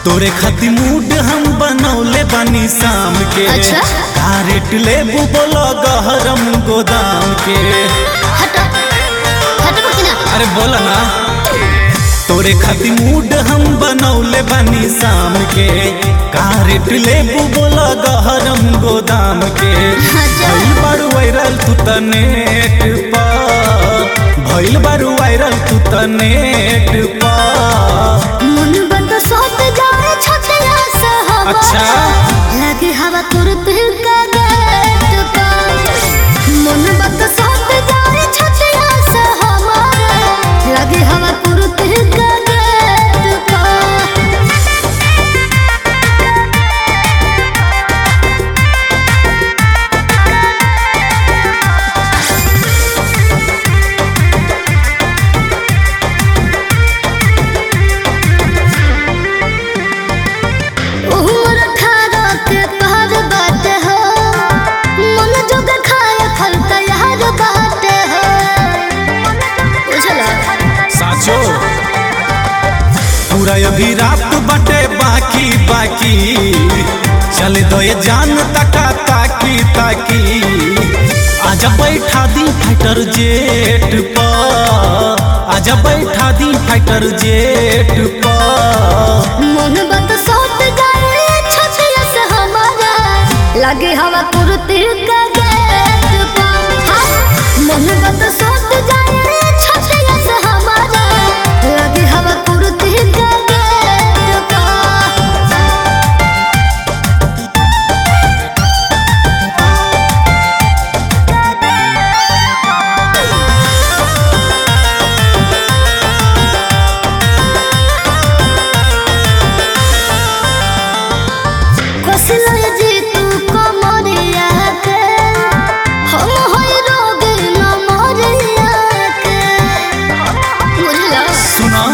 तोरे खातिर मूड हम बनौले बानी शाम के अच्छा? का रेट लेबू बोलो गहरम गोदाम के हट हटबो कि ना अरे बोला ना तोरे खातिर मूड हम बनौले बानी शाम के का रेट लेबू बोलो गहरम गोदाम के अच्छा। भइल बारू वायरल तू त नेट पा भइल बारू वायरल तू त नेट पा मन बंद सोत जाए छतिया से हवा अच्छा। लगे हवा तुरंत का गेट पर मन बंद सोत जाए छतिया से हवा लगे हवा तुरंत का गेट पर उमर खारा के पार बाटे हो मन जोग खाए फल तैयार बाटे हो बुझला साचो पूरा अभी रात बाटे बाकी बाकी चले दो ये जान तका ताकी ताकी आजा बैठा दी फाइटर जेट पर आजा बैठा दी फाइटर जेट पर मन बत सोत जाए छछिया से हमारा लगे हवा कुर्ती का गेट पर हाँ, मन बत सोत जाए छछिया से हमारा लगे हवा कुर्ती का गेट पर कोसिला जी तू कमरिया के हम होई रोग न मरिया के बुझला सुना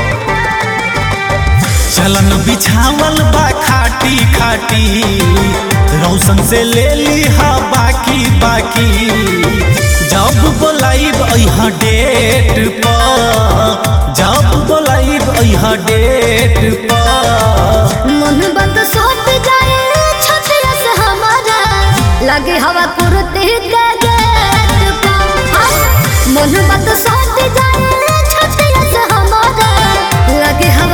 चलन बिछावल बा खाटी खाटी रौशन से ले ली हा बाकी बाकी जब बोलाइब अहा डेट पर जब बोलाइब अहा डेट पर मन बंद सोत जाए छछिया से हमारा लगे हवा कुर्ती का गेट पर हाँ, मन बंद सोत जाए छछिया से हमारा लगे हवा